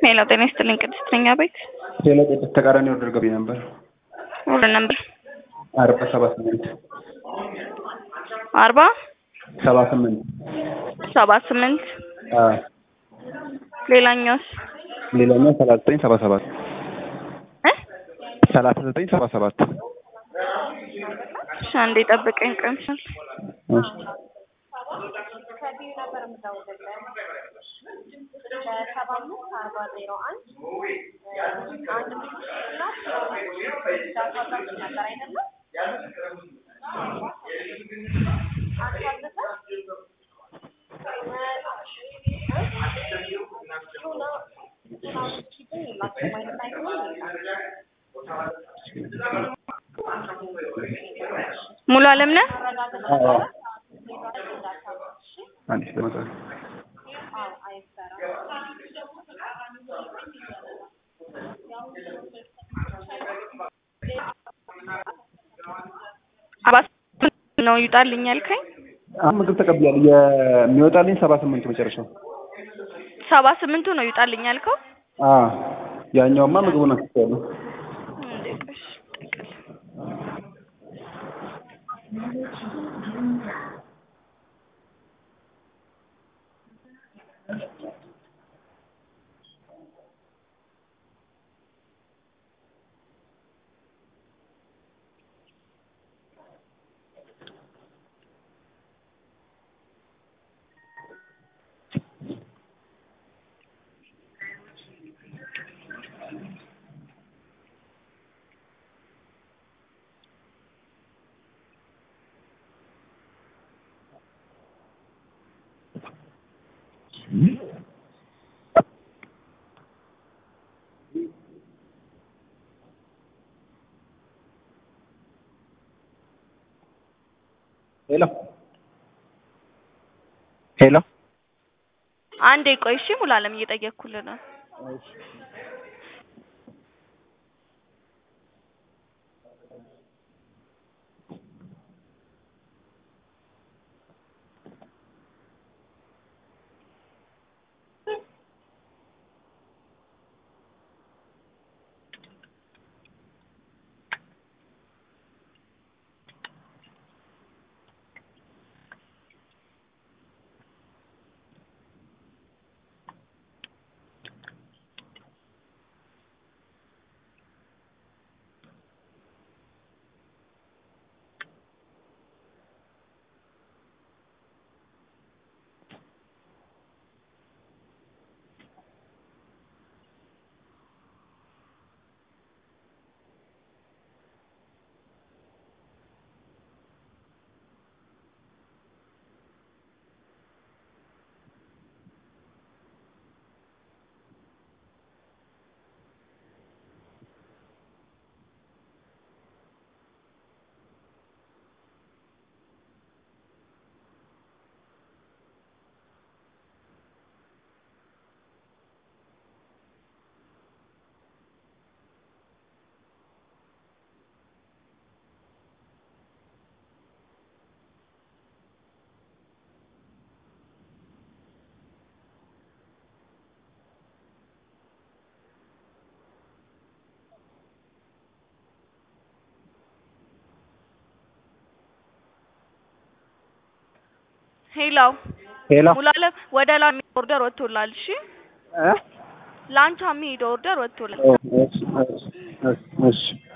ሄሎ ጤና ይስጥልኝ ቅድስት ነኝ አቤት ሄሎ ቅድስት ተቃራኒ ኦርደር ገቢ ነበር ሁሉ ነበር አርባ ሰባ ስምንት አርባ ሰባ ስምንት ሰባ ስምንት አዎ ሌላኛውስ ሌላኛው ሰላሳ ዘጠኝ ሰባ ሰባት እ ሰላሳ ዘጠኝ ሰባ ሰባት እሺ አንዴ ጠብቀኝ ቀምሻል እሺ ሙሉ አለም ነህ አዎ አንዴ ለመጣ አርባ ስምንት ነው ይውጣልኝ ያልከኝ አሁን ምግብ ተቀብያለሁ የሚወጣልኝ ሰባ ስምንት መጨረሻው ሰባ ስምንቱ ነው ይውጣልኝ ያልከው አዎ ያኛውማ ምግቡን አስቻለሁ እንዴ ቆይ ሄሎ ሄሎ አንዴ ቆይ እሺ ሙሉ አለም እየጠየቅኩልህ ነው ሄሎ ሄሎ ሙሉ አለም ወደ ላሚ ኦርደር ወጥቶላል እሺ እ ላንቻ የሚሄደው ኦርደር ወጥቶላል እሺ እሺ እሺ